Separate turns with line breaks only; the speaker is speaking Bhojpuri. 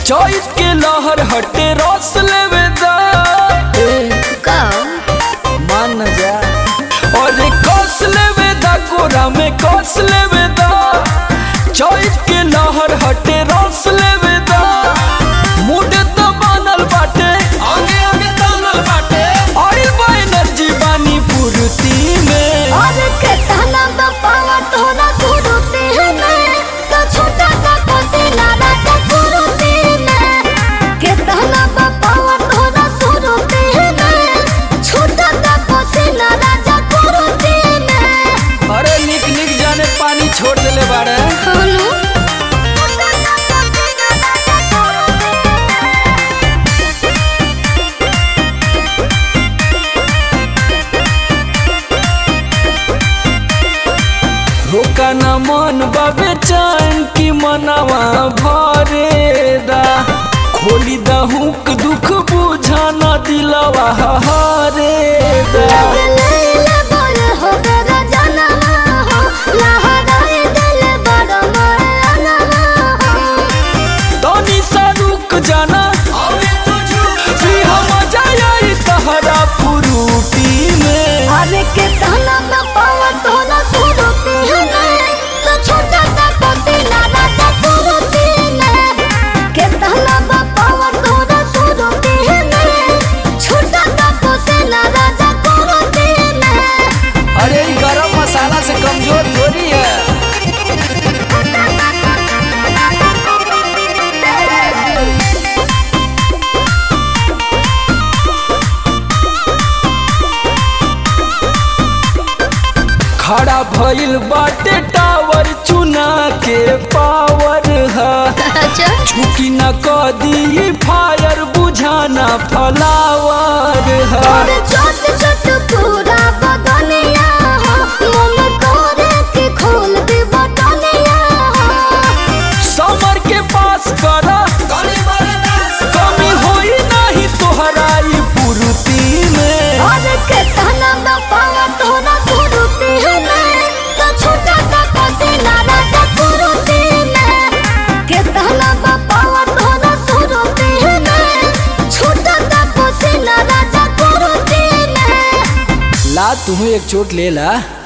चैत के लहर हटे रस लेवे दा
का
मान न जा अरे कस लेवे दा कोरा में कस लेवे दा चैत के लहर हटे रस लेवे दा मूड तो बनल बाटे आगे आगे तानल बाटे ऑयल बा एनर्जी बानी पूर्ति में
और के ताना बापावा तोरा सुरुते में तो छोटा सा पसीना राजा सुरुते में के ताना बापावा तोरा सुरुते में छोटा सा पसीना राजा सुरुते में
अरे निक निक जाने पानी छोड़ देले बाड़े
हेलो छोटा सा पसीना राजा सुरुते
रोका न मन बाबे चैन की मनवा भरे दा खोली दहुक दुख बुझा न दिलवा हरे दा
लैला बोल हो गरा जनवा हो लहराए दिल बड़ मरनवा हो
तनी सा रुक जाना जी हम जाई तहरा फुरूटी में
अरे के ताना में पावा तोरा सुरुती है तो छोटा सा पसीना राजा सुरुती में के ताना में पावा तोरा सुरुती है छोटा सा पसीना राजा सुरुती में
अरे ई गरम मसाला से कमजोर थोड़ी है खड़ा भइल बाटे टावर चुना के पावर है
अच्छा
झुकी न कदी फायर बुझाना फलावर है
और छोट छोट पूरा बदनिया हो मन करे के खोल दे बटनिया हो
समर के पास करा कमी होई नहीं तोहरा ई पूर्ति में
और के तना में पावा तोरा सुरुती है तो छोटा सा पसीना राजा सुरुती में के तना में पावा तोरा सुरुती है छोटा सा पसीना राजा सुरुती में
ला तुम्हें एक चोट ले ला